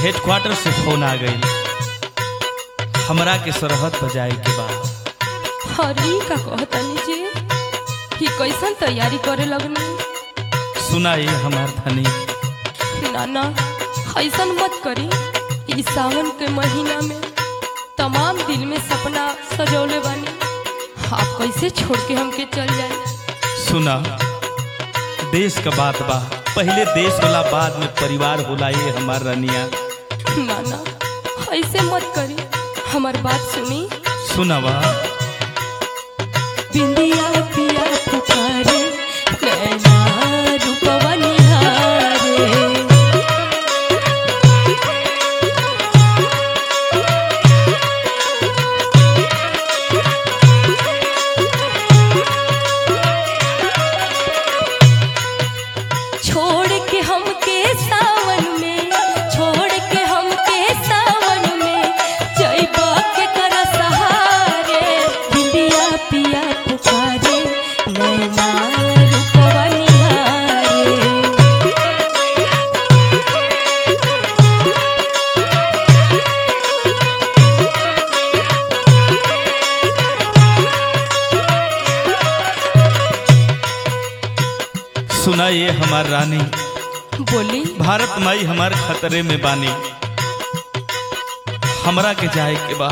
Headquarter से phone आ गई हमरा के सरहद पर जाए के बाद अरे ई का कहतनी जी ही कैसन तैयारी करे लगनी सुनाई हमार धनी ना ना ऐसन मत करी ई सावन के महीना में तमाम दिल में सपना सजौले बानी आप कैसे छोड़ के हमके चल जाए सुना देश का बात बा पहले देश होला बाद में परिवार होला ये हमार रनिया ना ना ऐसे मत करी हमार बात सुनी सुनावा बिंदिया पिया पुकारे नैना रूपवा निहारे छोड़ के हमके सावन में छोड़ के हमके सावन में जइबा के कर सहारे बिंदिया पिया पुकारे नैना रूपवा निहारे सुना ये हमार रानी बोली भारत माई हमार खतरे में बानी हमरा के जाए के बा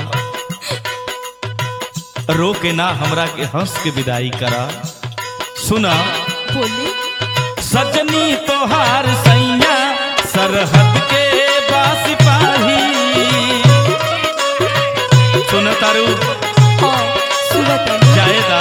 रो के ना हमरा के हंस के विदाई करा सुना बोली सजनी तोहार सैया सरहद के बास पाही सुन तारू हाँ सुनत हनी। जाएदा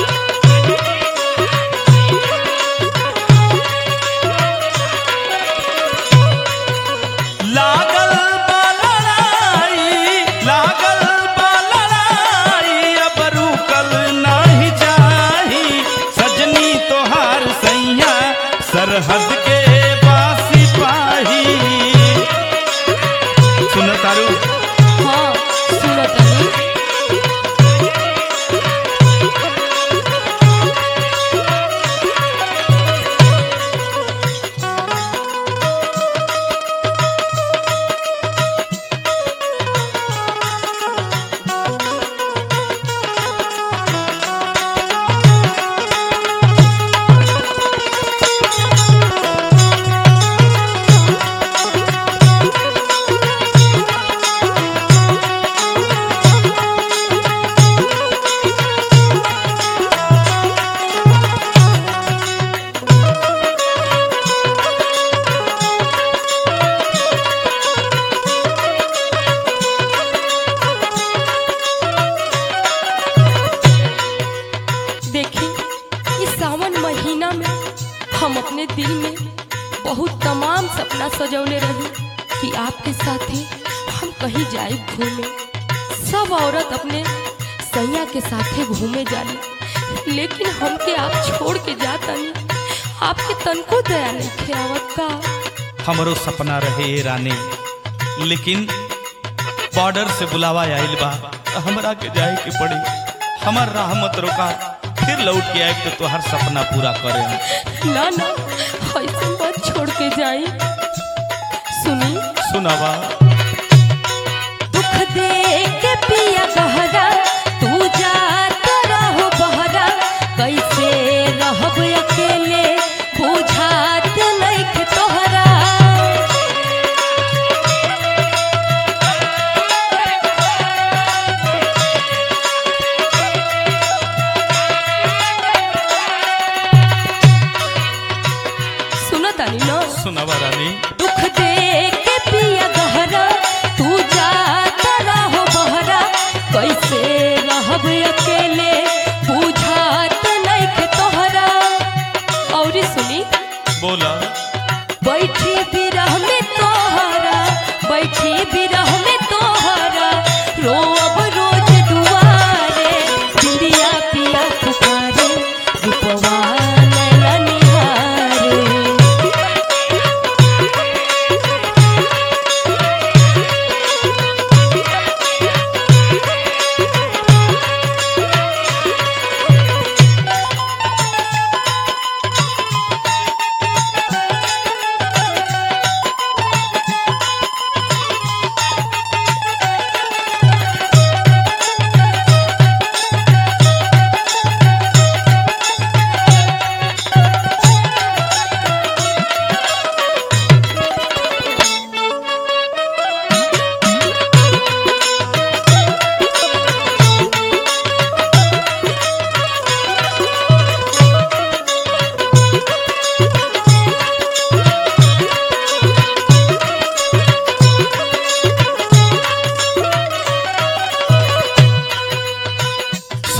लागल बा लड़ाई, लागल बा लड़ाई, अब रुकल नाही जाही। सजनी तोहार सैया सरहद के बासी पाही सुन तारू हाँ सुनत हनी। देखी इस सावन महीना में हम अपने दिल में बहुत तमाम सपना सजौले रही कि आपके साथ ही हम कहीं जाए घूमे सब औरत अपने सैया के साथे घूमे जाली लेकिन हमके आप छोड़ के जातनी आपके तनको दया नहीं खेवत का हमरो सपना रहे ये रानी लेकिन बॉर्डर से बुलावा आइल बा हमरा के जाए के पड़ी हमर राह मत रोका फिर लौट के आए तो तोहर सपना पूरा करे ना ना ऐसे मत छोड़ के जाई सुनी सुनावा दुख दे के पिया गहरा तू जात रहो बहरा कैसे रहब अकेले बुझात नइखे तोहरा सुनतानी न सुनावा रानी दुख दे के पिया गहरा तू जात रहो बहरा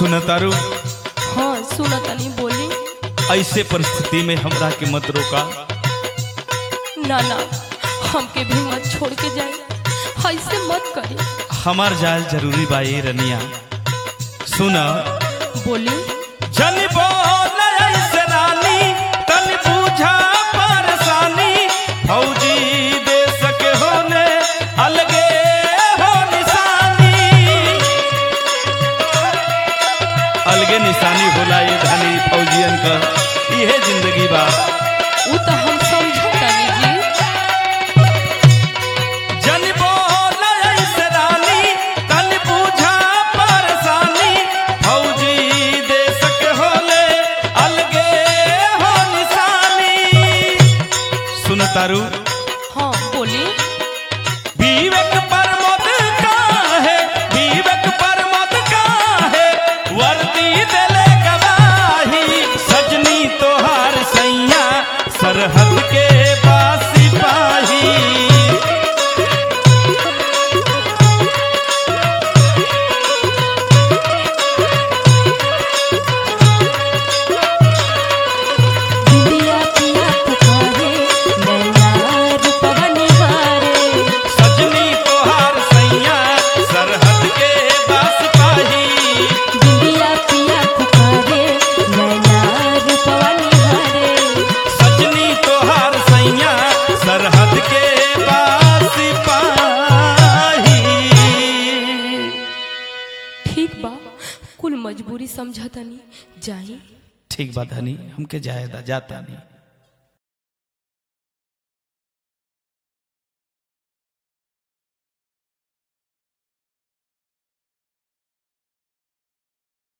सुन तारू हाँ सुना तनी बोली ऐसे परिस्थिति में हमरा के मत रोका ना ना हमके भी मत छोड़ के जाए ऐसे मत करे हमार जाल जरूरी बा ये रनिया सुन बोली जन बोल ऐसे रानी तन पूछा परेशानी फौजी देश के होने अलगे हो निशानी अलगे निशानी होला ये धनी फौजियन का इहे जिंदगी बा वो तो हम समझो तनी जी जन बोल ऐसे रानी तन पूछा परेशानी फौजी देश के होले अलगे हो निशानी सुन तारू हाँ बोली विवेक पर मत का है विवेक पर मत का है वर्दी दिले गवाही सजनी तोहार सैया सरहद के पास सिपाही दिया पिया पुकारे नैना रूपवा निहारे सजनी तोहार सैया सरहद के पास पाही दिया पिया पुकारे नैना रूपवा निहारे सजनी तोहार सैया सरहद के पास पाही ठीक बा कुल मजबूरी समझा तनी जाई ठीक बात हनी हमके जायदा जाता नहीं